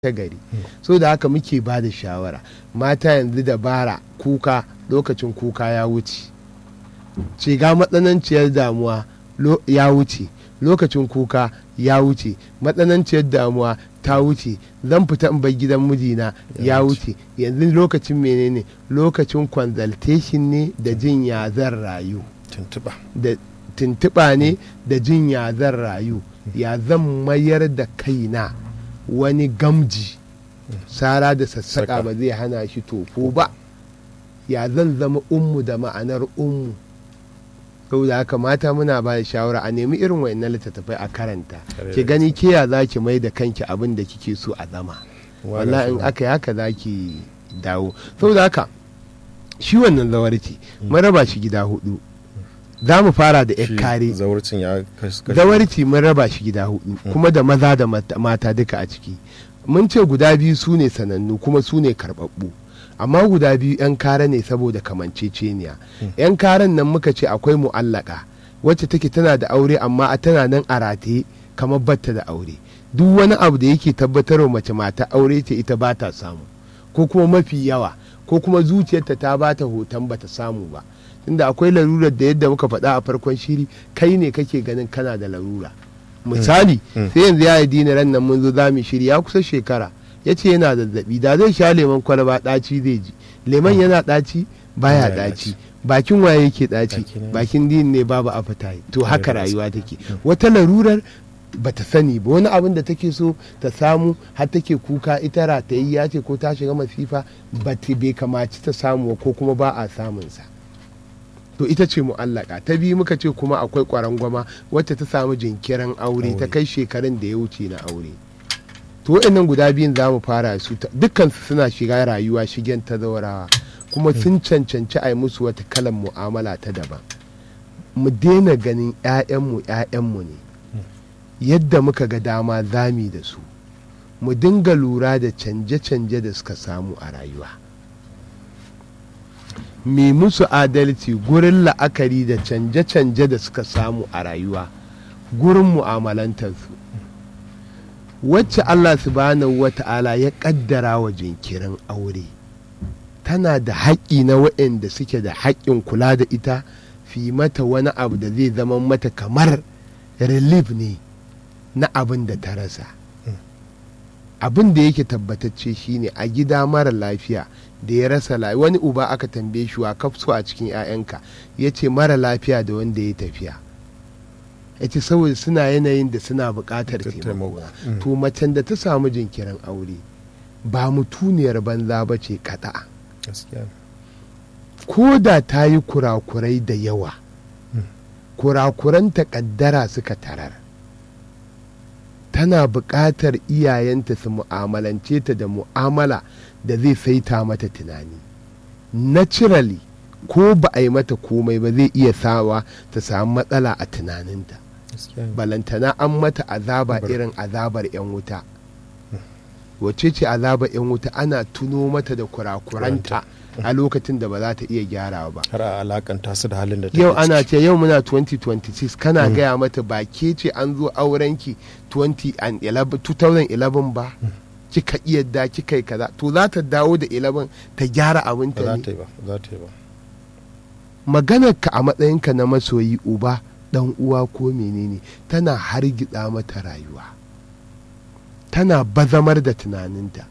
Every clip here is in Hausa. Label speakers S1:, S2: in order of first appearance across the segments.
S1: ta gari so da haka muke ba da shawara mata yanzu da bara kuka lokacin kuka ya wuce shiga matsananciyar damuwa ya wuce lokacin kuka ya wuce matsananciyar damuwa ta wuce zan fita in bar gidan mijina ya wuce yanzu lokacin menene lokacin consultation ne da jin ya zan rayu da tuntuɓa ne da jin ya zan rayu ya zan mayar da kaina wani gamji sara da sassaƙa ba zai hana shi tofo ba ya zan zama ummu da ma'anar ummu saboda haka mata muna ba da shawara a nemi irin wayannan littattafai a karanta ki gani ke ya za ki mai da kanki abin da kike so a zama wallahi in aka yi haka za ki dawo saboda haka shi wannan zawarci mun raba shi gida hudu za mu fara da yar kare zawarci mun raba shi gida hudu kuma da maza da mata duka a ciki mun ce guda biyu su ne sanannu kuma su ne karɓaɓɓu amma guda biyu 'yan kare ne saboda kamanceceniya 'yan karen nan muka ce akwai mu'allaka wacce take tana da aure amma a tana nan a rataye kamar batta da aure duk wani abu da yake tabbatarwa mace mata aure ce ita ba ta samu ko kuma mafi yawa ko kuma zuciyarta ta ba ta hoton ba ta samu ba tunda akwai larurar da yadda muka faɗa a farkon shiri kai ne kake ganin kana da larura misali sai yanzu ya yi dina ran nan mun zo za mu shiri ya kusa shekara ya ce yana zazzabi da zai sha lemon kwalaba ɗaci zai ji lemon yana ɗaci baya ɗaci bakin waye yake ɗaci bakin din ne babu appetite to haka rayuwa take wata larurar bata sani ba wani abin da take so ta samu har take kuka ita ratayayya ce ko ta shiga masifa ba bai kamaci ta samu ko kuma ba a samunsa to ita ce mu'allaka ta biyu muka ce kuma akwai kwarangwama wacce ta samu jinkirin aure ta kai shekarun da ya wuce na aure to waɗannan guda biyun za mu fara su dukkan su suna shiga rayuwa shigen ta zaurawa kuma sun cancanci a yi musu wata kalan mu'amala ta daban mu daina ganin 'ya'yanmu 'ya'yanmu ne yadda muka ga dama zami da su mu dinga lura da canje-canje da suka samu a rayuwa me musu adalci gurin la'akari da canje-canje da suka samu a rayuwa gurin mu'amalantarsu wacce Allah subhanahu wa ta'ala ya kaddara wa jinkirin aure tana da haƙƙi na waɗanda suke da haƙƙin kula da ita fi mata wani abu da zai zama mata kamar relief ne na abin da ta rasa abin da yake tabbatacce shine a gida mara lafiya da ya rasa lafiya wani uba aka tambaye shi wa kafso a cikin 'ya'yanka ya ce mara lafiya da wanda ya tafiya ya ce saboda suna yanayin da suna buƙatar taimako to macen da ta samu jinkirin aure ba mutuniyar banza ba ce kaɗa ko da ta yi kurakurai da yawa kurakuran ƙaddara suka tarar tana buƙatar iyayenta su mu'amalance ta da mu'amala da zai saita mata tunani naturally ko ba a yi mata komai ba zai iya sawa ta samu matsala a tunaninta balantana an mata azaba irin azabar 'yan wuta wace ce azabar 'yan wuta ana tuno mata da kurakuranta a lokacin da ba za ta iya gyara ba
S2: har a alakanta su da halin da
S1: yau ana ce yau muna 2026 kana gaya mata ba ke ce an zo aurenki 2011 ba kika iya da kika yi kaza to za ta dawo da 11 ta gyara abinta ne
S2: za ta yi ba
S1: maganar ka a matsayinka na masoyi uba dan uwa ko menene tana hargitsa mata rayuwa tana bazamar da tunaninta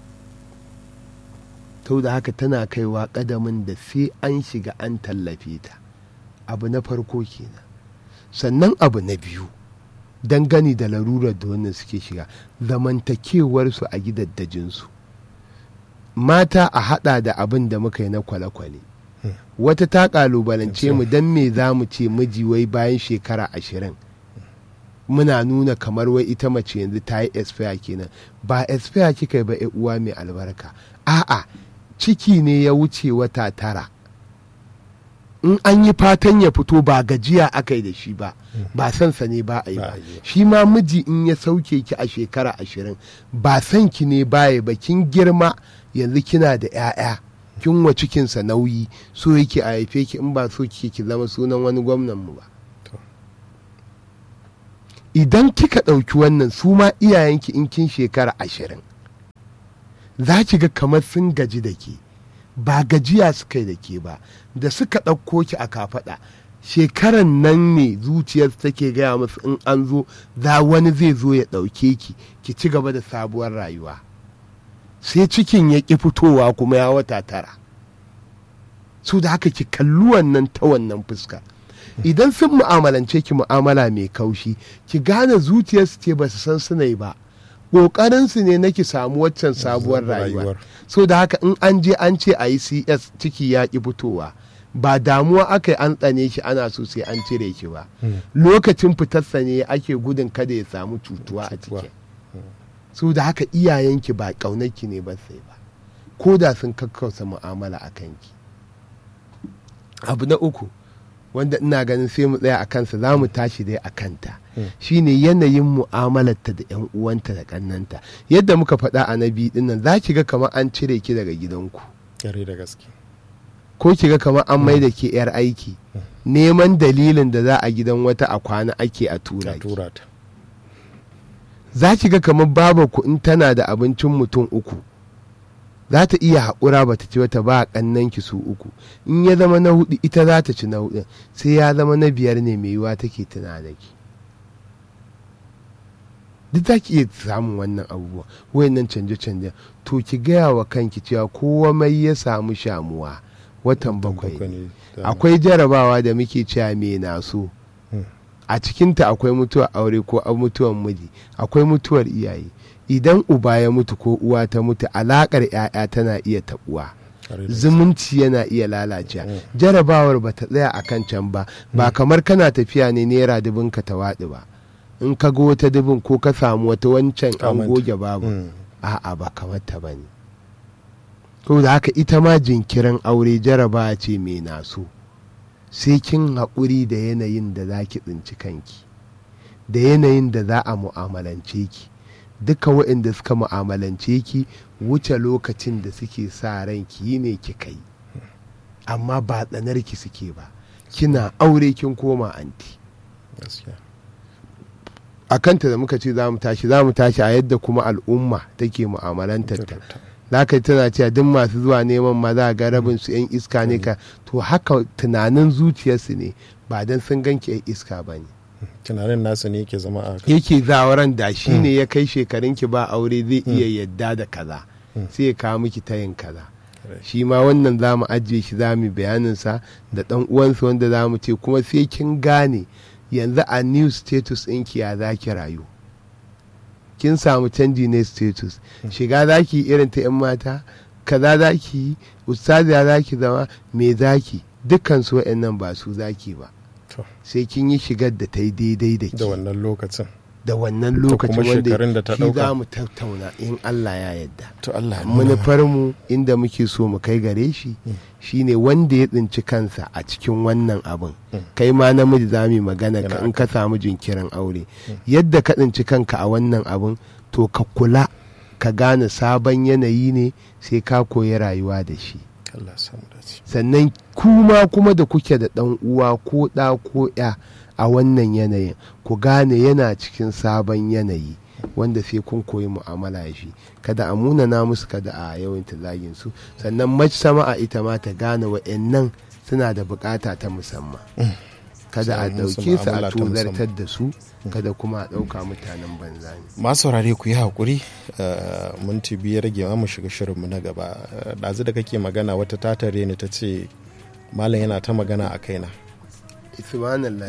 S1: to da haka tana kaiwa kadamin da sai an shiga an tallafe ta abu na farko kenan sannan abu na biyu dangane da larurar da wannan suke shiga zamantakewarsu a gidaddajinsu mata a hada da abin da muka yi na kwale-kwale wata ta kalubalance mu don me za mu ce miji wai bayan shekara ashirin muna nuna kamar wai ita mace yanzu ta yi expire kenan ba expire kika yi ba uwa mai albarka a'a ciki ne ya wuce wata tara in an yi fatan ya fito ba gajiya aka yi da shi ba ba sansa ne ba a yi ba shi ma miji in ya sauke ki a shekara ashirin ba san ki ne baya ba kin girma yanzu kina da 'ya'ya kin wa cikinsa nauyi so yake a haife ki in ba so kike ki zama sunan wani gwamnan mu ba idan kika ɗauki wannan su ma iyayenki in kin shekara ashirin za ki ga kamar sun gaji da ke ba gajiya suka yi da ke ba da suka ɗauko ki a kafaɗa shekaran nan ne zuciyar take gaya musu in an zo za wani zai zo ya ɗauke ki ki ci gaba da sabuwar rayuwa sai cikin ya ƙi fitowa kuma ya wata tara su da haka ki kalli wannan ta wannan fuska idan sun mu'amalance ki mu'amala mai kaushi ki gane zuciyarsu ce ba su san suna yi ba ƙoƙarinsu ne na ki samu waccan sabuwar rayuwa so da haka in an je an ce a yi cs ciki ya ƙi fitowa ba damuwa aka yi an tsane shi ana so sai an cire ki ba lokacin fitarsa ne ake gudun kada ya samu cutuwa a cikin so da haka iyayenki ba ƙaunarki ne ba sai ba ko da sun kakkausa mu'amala a kanki abu na uku wanda ina ganin sai mu tsaya a kansa za mu tashi dai a kanta shine yanayin mu'amalarta da 'yan uwanta da kannanta yadda muka faɗa a na biyu dinnan za ki ga kamar an cire ki daga gidanku
S2: Yare da gaske.
S1: ko ki ga kamar an mai da ke 'yar aiki neman dalilin da za a gidan wata a kwana ake a tura
S2: A
S1: ki
S2: tura ta.
S1: za ki ga kamar babu ku in tana da abincin mutum uku za ta iya haƙura ba ta ci wata ba ƙannan ki su uku in ya zama na hudu ita za ta ci na hudu sai ya zama na biyar ne mai yiwa take tuna da ki duk za ki iya samun wannan abubuwa wayannan canje-canje to ki gaya wa kanki cewa kowa mai ya samu shamuwa watan bakwai
S2: ne. Da-
S1: akwai jarabawa da muke cewa me na so
S2: Hmm.
S1: a cikinta akwai mutuwar aure ko a mutuwar miji akwai mutuwar iyaye idan uba ya mutu ko uwa ta mutu alakar 'ya'ya tana iya tabuwa
S2: Yare da
S1: zumunci yana iya lalacewa
S2: Mm.
S1: jarabawar ba ta tsaya a kan can ba ba kamar kana tafiya ne naira dubin ka ta waɗi ba in ka ga wata dubin ko ka samu wata wancan an
S2: Kamanta.
S1: goge babu
S2: Mm.
S1: a'a ba kamar ta ba ne da haka ita ma jinkirin aure jarabawa ce mai naso sai kin haƙuri da yanayin da za ki tsinci kanki da yanayin da za a mu'amalance ki duka waɗanda suka mu'amalance ki wuce lokacin da suke sa ran ki yi ne ki kai amma ba tsanar ki suke ba kina aure kin koma anti
S2: Gaskiya.
S1: a kanta da muka ce za mu tashi za mu tashi a yadda kuma al'umma take mu'amalantar ta
S2: Turarta.
S1: za ka tana cewa duk masu zuwa neman ma za ga rabin su yan iska ne ka to haka tunanin zuciyarsu ne ba dan sun ganki yan iska ba ne
S2: Tunanin nasu ne yake zama a
S1: yake zawaran da shi ne ya kai shekarun ki ba aure zai iya yadda da kaza sai ya kawo miki tayin kaza shi ma wannan za mu ajiye shi za mu bayanin sa da dan uwansa wanda za mu ce kuma sai kin gane yanzu a new status ɗinki ya za ki rayu kin samu canji ne status shiga za ki irin ta 'yan mata kaza za ki yi ustaziya za ki zama me za ki dukkan su wa'annan ba su za ki ba
S2: To.
S1: sai kin yi shigar da ta yi daidai da
S2: da
S1: ke
S2: wannan lokacin.
S1: da wannan
S2: kuma
S1: lokacin
S2: shekarun da
S1: wanda
S2: ta
S1: shi
S2: ɗauka.
S1: za mu tattauna in Allah ya yarda
S2: To Allah ya nuna.
S1: manufarmu inda muke so mu kai gare shi shine wanda ya tsinci kansa a cikin wannan abin kai ma namiji za mu yi magana ka
S2: Yana
S1: in ka samu jinkirin aure yadda ka tsinci kanka a wannan abin to ka kula ka gane sabon yanayi ne sai ka koyi rayuwa da shi
S2: Allah ya samu dace.
S1: sannan kuma kuma da kuke da ɗan uwa ko ɗa ko ya a wannan yanayin ku gane yana cikin sabon yanayi wanda sai kun koyi mu'amala da shi kada a munana musu kada a yawan zagin su sannan mace sama a ita ma ta gane wa'annan suna da bukata ta musamman kada a
S2: Sai musu
S1: ɗauke su
S2: mu'amala
S1: a
S2: ta musamman.
S1: tozartar da su kada kuma a ɗauka mutanen banza ne
S2: masu saurare ku yi haƙuri uh, minti biyu ya rage ma mu shiga shirinmu na gaba Uh, ɗazu da kake magana wata tatare ne ta ce malam yana ta magana a kaina
S1: subhanallah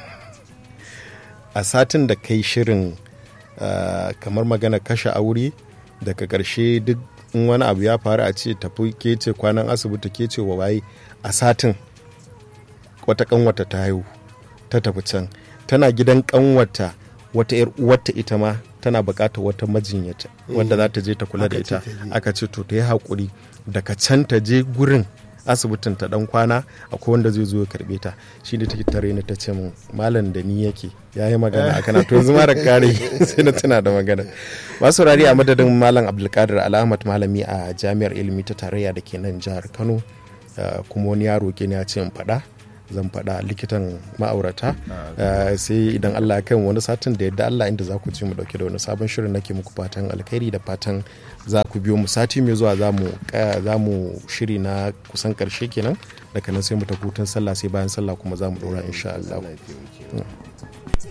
S2: a satin da kai shirin uh, kamar magana kashe aure daga ƙarshe duk in wani abu ya faru a ce tafi ke ce kwanan asibiti ke ce wa waye a satin wata kanwata ta haihu ta tafi can tana gidan kanwata wata yar uwarta ita ma tana bukatar wata majinyata wanda za ta je ta kula da
S1: Aka ce
S2: ita
S1: ta je.
S2: aka ce to ta yi haƙuri daga can ta je gurin asibitin ta dan kwana akwai wanda zai zo ya karbe ta shi ne take tare ni ta ce min malam da ni yake ya yi magana a kana to yanzu ma da kare sai na tuna da magana masu rari a madadin malam abdulkadir al'ahmad malami a jami'ar ilimi ta tarayya da ke nan jihar kano uh, kuma wani yaro ke ne ya ce in faɗa zan faɗa likitan ma'aurata sai idan allah ya kai wani satin da yadda allah inda za ku ci mu dauke da wani sabon shirin nake muku fatan alkhairi da fatan za ku biyo mu sati mai zuwa za mu shiri na kusan karshe kenan daga nan sai mu tafi hutun sallah sai bayan sallah kuma za mu ɗora insha allah